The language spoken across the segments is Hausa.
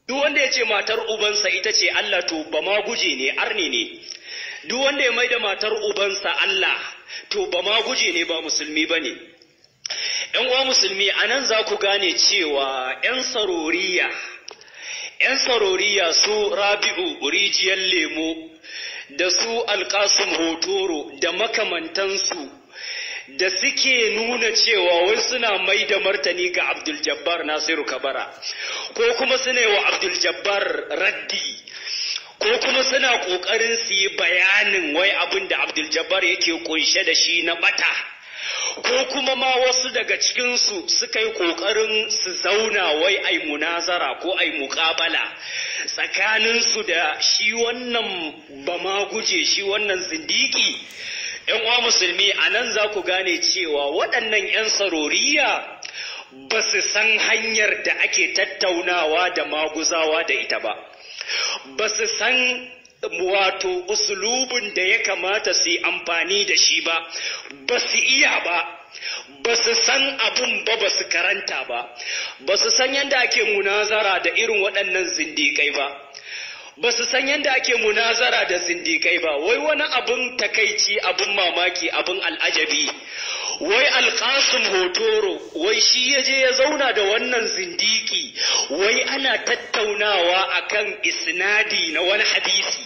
duk wanda ya ce matar ubansa ita ce Allah to ba ma guje ne arne ne duk wanda ya maida matar ubansa Allah to ba ma guje ne ba musulmi ba ne ‘yan uwa musulmi a nan za ku gane cewa ‘yan saroriya ‘yan saroriya su rabi'u rijiyar lemo da su alƙasum hotoro da makamantansu da suke nuna cewa wai suna mai da martani ga Abdul Jabbar Nasiru Kabara ko kuma suna wa Abdul Jabbar raddi ko kuma suna ƙoƙarin su yi bayanin wai abin da Abdul Jabbar yake kunshe da shi na bata ko kuma ma wasu daga cikinsu suka yi ƙoƙarin su zauna wai ai munazara ko ai muƙabala tsakaninsu da shi wannan bama guje shi wannan zindiki ‘yan uwa musulmi a nan za ku gane cewa waɗannan ‘yan saroriya ba su san hanyar da ake tattaunawa da maguzawa da ita ba, ba su san wato usulubin da ya kamata su yi amfani da shi ba, ba su iya ba. ba su san abun ba ba su karanta ba ba su san yadda ake munazara da irin waɗannan zindikai ba ba su san yadda ake munazara da zindikai ba wai wani abun takaici abun mamaki abun al'ajabi wai alƙasun hotoro wai shi ya je ya zauna da wannan zindiki wai ana tattaunawa akan isnadi na wani hadisi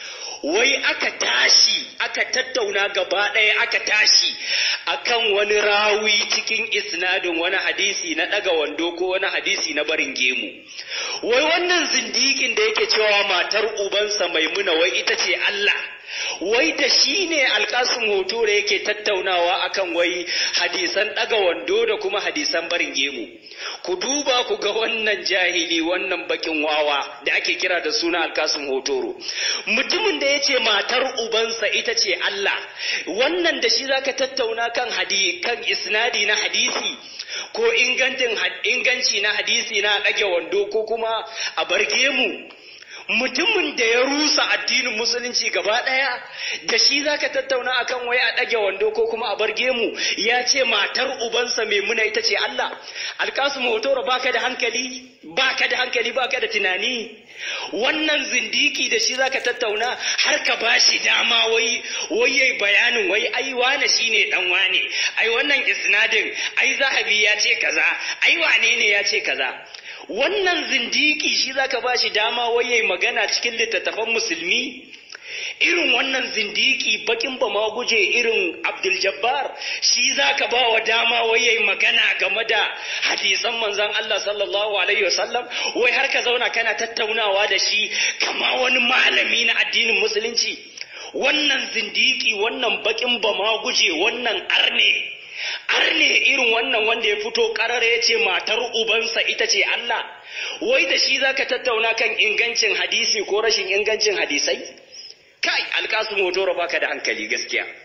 wai aka tashi aka tattauna gaba ɗaya aka tashi akan wani rawi cikin isnadin wani hadisi na ɗaga wando ko wani hadisi na barin gemu wai wannan zindikin da yake cewa matar ubansa maimuna wai ita ce Allah wai da shi ne alkasun hoto da yake tattaunawa akan wai hadisan ɗaga wando da kuma hadisan barin gemu ku duba ku ga wannan jahili wannan bakin wawa da ake kira da suna alkasun hotoro mutumin da ya ce matar ubansa ita ce Allah wannan da shi zaka tattauna kan hadi kan isnadi na hadisi ko ingancin inganci na hadisi na ɗage wando ko kuma a barge mu mutumin da ya rusa addinin musulunci gaba ɗaya da shi zaka tattauna akan wai a ɗage wando ko kuma a barge mu ya ce matar ubansa maimuna ita ce Allah alkasu motoro baka da hankali baka da hankali baka da tunani wannan zindiki da shi zaka tattauna har ka bashi dama wai wai yayi bayanin wai ai wane shine dan wane ai wannan isnadin ai zahabi ya ce kaza ai wane ne ya ce kaza wannan zindiki shi zaka ba shi dama waye magana cikin littattafan musulmi irin wannan zindiki bakin ba ma guje irin Abdul Jabbar shi zaka ba wa dama waye magana game da hadisan manzon Allah sallallahu alaihi wasallam wai har ka zauna kana tattaunawa da shi kama wani malami na addinin musulunci wannan zindiki wannan bakin ba ma guje wannan arne arne irin wannan wanda ya fito karara ya ce matar ubansa ita ce Allah wai da shi zaka tattauna kan ingancin hadisi ko rashin ingancin hadisai kai alkasu motoro baka da hankali gaskiya